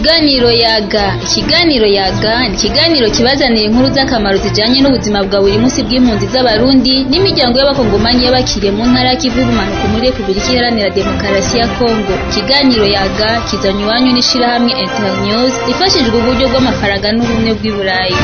Ikiganiro yaga ikiganiro yaga ni ikiganiro kibazanira inkuru z'akamaro zijanye n'ubuzima bwa buri munsi bw'impunzi z'abarundi n'imiryango y'abakongomani y'abakiriye mu ntara y'ikivu y'ubumanuko muri Repubulika Iharanira Demokarasi ya Kongo ikiganiro yaga kizanywe iwanyu n'ishirahamwe Internews rifashijwe uburyo bw'amafaranga n'ubumwe bw'i Burayi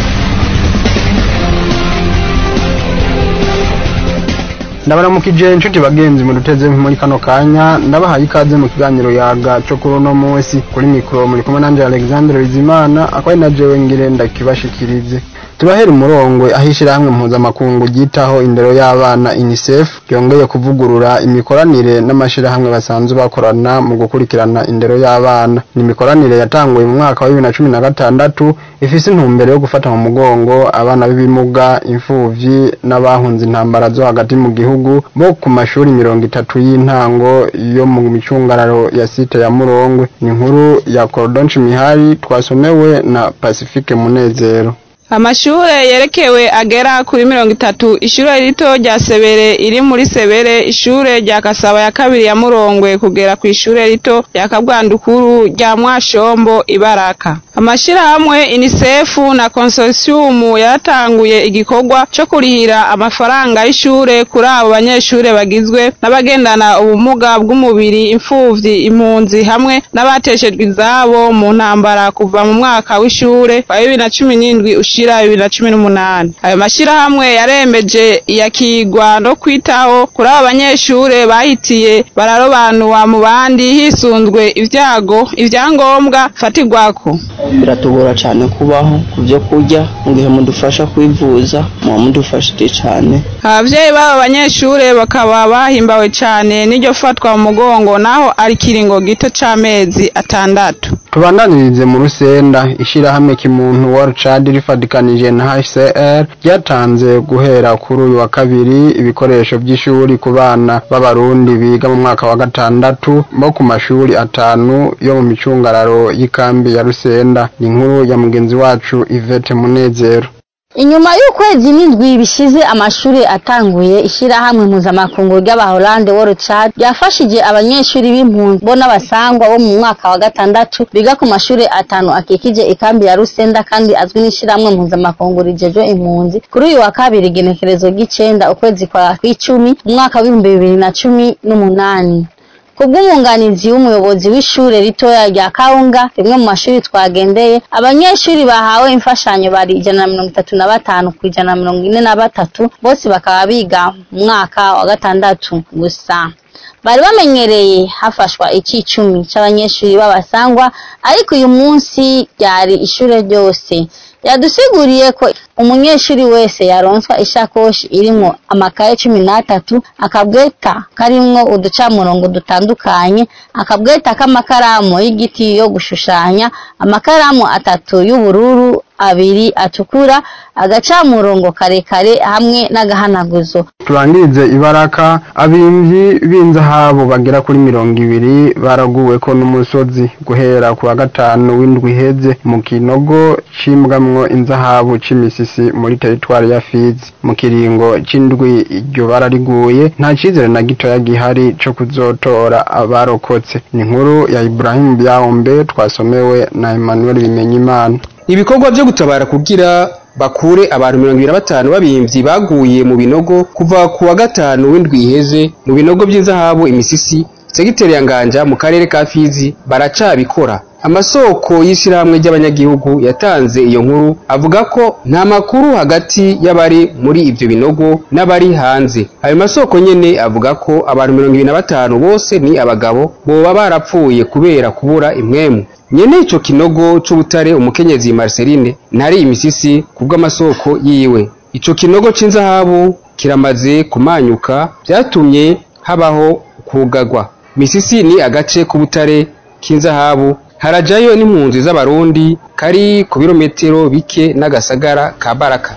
ndabaramukije inshuti bagenzi muduteze muri kano kanya ndabahaye ikaze mu kiganiro yaga cyo kuri uno munsi kuri mikoro muri kumwe nanje Alexandre Bizimana akaba ari na jewe ngire ndakibashikirize turahera umurongo aho ishyirahamwe mpuzamakungu ryitaho indero y'abana UNICEF ryongeye kuvugurura imikoranire n'amashyirahamwe basanzwe bakorana mu gukurikirana indero y'abana ni imikoranire yatanguye mu mwaka wa bibiri na cumi na gatandatu ifise intumbero yo gufata mu mugongo abana b'ibimuga imfuvyi n'abahunze intambara zo hagati mu gihugu bo ku mashuri mirongo itatu y'intango yo mu micungararo ya site ya Murongwe ni inkuru ya Cordon Mihari twasomewe na Pacifique Munezero amashure yerekewe agera kuri mirongo itatu ishure rito rya sebere iri muri sebere ishure rya kasaba ya kabiri ya murongwe kugera ku ishure rito rya kabwandukuru rya mwashombo ibaraka amashirahamwe unicef na consortium yaratanguye igikorwa co kurihira amafaranga y'ishure kuri abo banyeshure bagizwe n'abagendana ubumuga bw'umubiri imfuvyi impunzi hamwe n'abateshejwe izabo mu ntambara kuva mu mwaka w'ishure wa bibiri na cumi n'indwi ushira bibiri na cumi n'umunani ayo mashirahamwe yaremeje iyakigwa no kwitaho kuri abo banyeshure bahitiye bararobanura mu bandi hisunzwe ivyago ivyangombwa fatirwako biratugora cyane kubaho ku byo kurya mu gihe mudufasha kwivuza muba mudufashije cyane abavyeyi b'abo banyeshure bakaba bahimbawe cane n'iryo fatwa mu mugongo naho ari kiringo gito c'amezi atandatu tubandanirize mu rusenda ishirahamwe kimuntu World Child rifadikanije na HCR ryatanze guhera kuri uyu wa kabiri ibikoresho by'ishuri ku bana b'abarundi biga mu mwaka wa gatandatu bo ku mashuri atanu yo mu micungararo y'ikambi ya Rusenda ni inkuru ya mugenzi wacu Yvette Munezero inyuma y'ukwezi n'indwi bishize amashuri atanguye ishyirahamwe mpuzamakungu ry'abahorande World Child ryafashije abanyeshuri b'impunzi bo n'abasangwa bo mu mwaka wa gatandatu biga ku mashuri atanu akikije ikambi ya Rusenda kandi azwi n'ishyirahamwe mpuzamakungu rijejwe impunzi kuri uyu wa kabiri igenekerezo ry'icenda ukwezi kwa kw'icumi mu mwaka w'ibihumbi bibiri na cumi n'umunani kubw'umwunganizi w'umuyobozi w'ishure ritoya rya Kaunga rimwe mu mashuri twagendeye abanyeshuri bahawe imfashanyo bari ijana na mirongo itatu na batanu ku ijana na mirongo ine na batatu bose bakaba biga mu mwaka wa gatandatu gusa bari bamenyereye hafashwa icicumi c'abanyeshuri b'abasangwa ariko uyu munsi ryari ishure ryose yadusiguriye ko umunyeshuri wese yaronswa ishakoshi irimwo amakaye cumi n'atatu akabweta karimwo uducamurongo dutandukanye akabweta k'amakaramu y'igiti yo gushushanya amakaramu atatu y'ubururu abiri atukura agacamurongo karekare hamwe n'agahanaguzo turangirize ibaraka abimvyi b'inzahabu bagera kuri mirongo ibiri baraguweko n'umusozi guhera ku wa gatanu w'indwi iheze mu kinogo cimbwamwo inzahabu c'imisisi muri teritwari ya Fizi mu kiringo c'indwi iryo bara riguye nta cizere na gitoya gihari co kuzotora abarokotse ni inkuru ya Ibrahim Byahombe twasomewe na Emmanuel Bimenyimana ibikorwa vyo gutabara kugira bakure abantu mirongo ibiri na batanu b'abimvyi baguye mu binogo kuva ku wa gatanu w'indwi iheze mu binogo vy'inzahabu imisisi segiteri ya nganja mu karere ka fizi baracabikora amasoko y'ishirahamwe ry'abanyagihugu yatanze iyo nkuru avuga ko nta makuru hagati y'abari muri ivyo binogo n'abari hanze ayo masoko nyene avuga ko abantu mirongo ibiri na batanu bose ni abagabo boba barapfuye kubera kubura imwemu nyene ico kinogo c'ubutare umukenyezi Marceline ntari imisisi kubw'amasoko yiwe ico kinogo c'inzahabu kiramaze kumanyuka vyatumye habaho kugagwa misisi ni agace k'ubutare k'inzahabu harajayo n'impunzi z'abarundi kari ku birometero bike n'agasagara ka baraka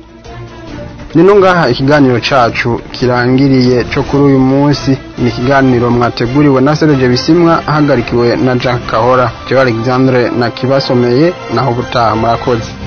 nino ngaha ikiganiro cacu kirangiriye co kuri uyu munsi ni ikiganiro mwateguriwe na Serge Bisimwa ahagarikiwe na Jack Kahora Jean Alexandre na kibasomeye naho gutaha murakoze